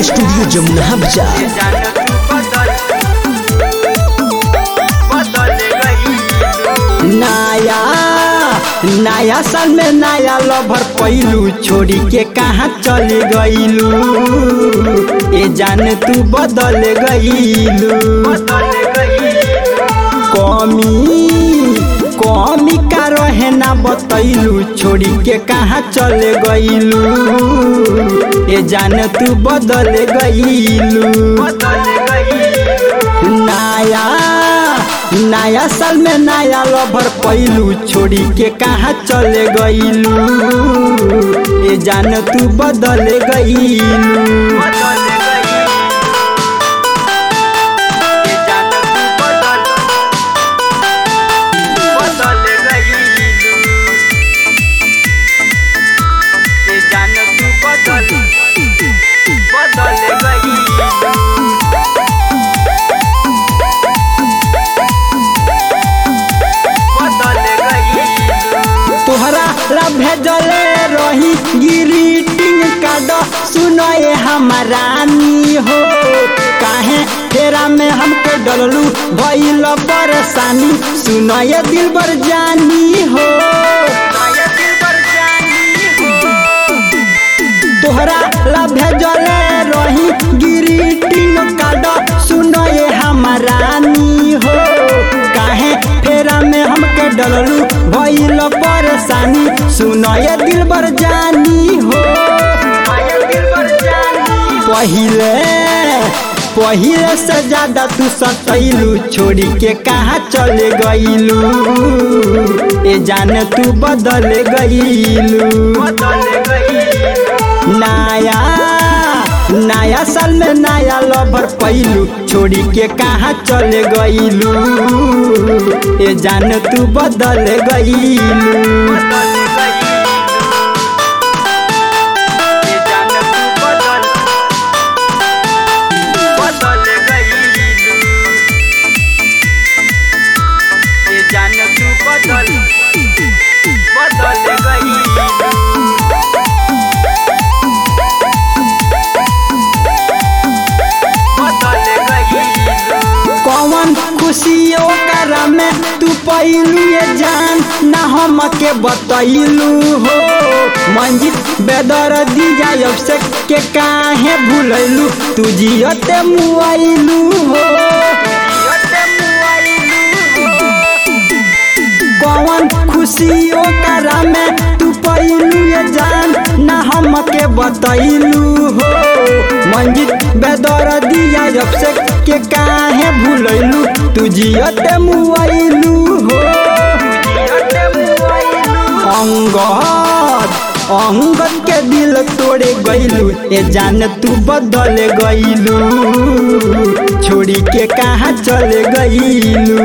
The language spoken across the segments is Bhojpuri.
रिकॉर्डिंग स्टूडियो जमुना बाजार जान तू बदल बदल गई नया नया साल में नया लवर पैलू छोड़ी के कहाँ चले गईलू ए जान तू बदल गईलू बदल गई कमी कमी का रहे ना बतैलू छोड़ी के कहाँ चले गईलू ए जान तू बदल गईलू बदल गई नया नया साल में नया लवर पैलू छोड़ी के कहाँ चले गईलू ए जान तू बदल गईलू बदल गई ये जान तू बदल बदल गई ये जान तू बदल बदल गई बदल गई तोहरा ला भेजले रही ग्रीटिंग कार्ड सुनए हमारानी हो काहे तेरा में हमके डललू भइल परेशानी सुनए दिल बर जानी हो माया दिल पर जानी हो तोहरा ला भेजले रही ग्रीटिंग कार्ड सुनए हमारानी हो काहे फेरा में हमके डललू भइल परेशानी सुनए दिल बर जानी हो माया दिल पर जानी पहिले पहिले से ज्यादा तू सतैलू छोड़ी के कहाँ चले गईलू ए जान तू बदल गईलू बदल गई नया नया साल में नया लवर पैलू छोड़ी के कहाँ चले गईलू ए जान तू बदल गईलू बदल गई ये जान तू बदल बदल गई ये जान तू बदल बदल गई बदल गई कौन खुशी ओकरा में तू पैलू ये जान ना हम के बतैलू हो मंजित बेदर दिया से के काहे भूलैलू तू जियते मुआइलू हो कौन खुशी ओकरा में तू पैलू ये जान ना हम के बतैलू हो मंजित बेदर दिया जब से के काहे भूलैलू तू जियते मुआइलू हो अंगद अंगद के दिल तोड़े गईलू ए जान तू बदल गईलू छोड़ी के कहाँ चले गईलू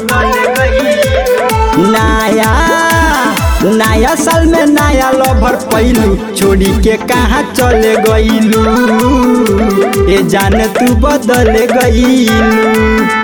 नया नया साल में नया लवर पैलू छोड़ी के कहाँ चले गईलू ए जान तू बदल गईलू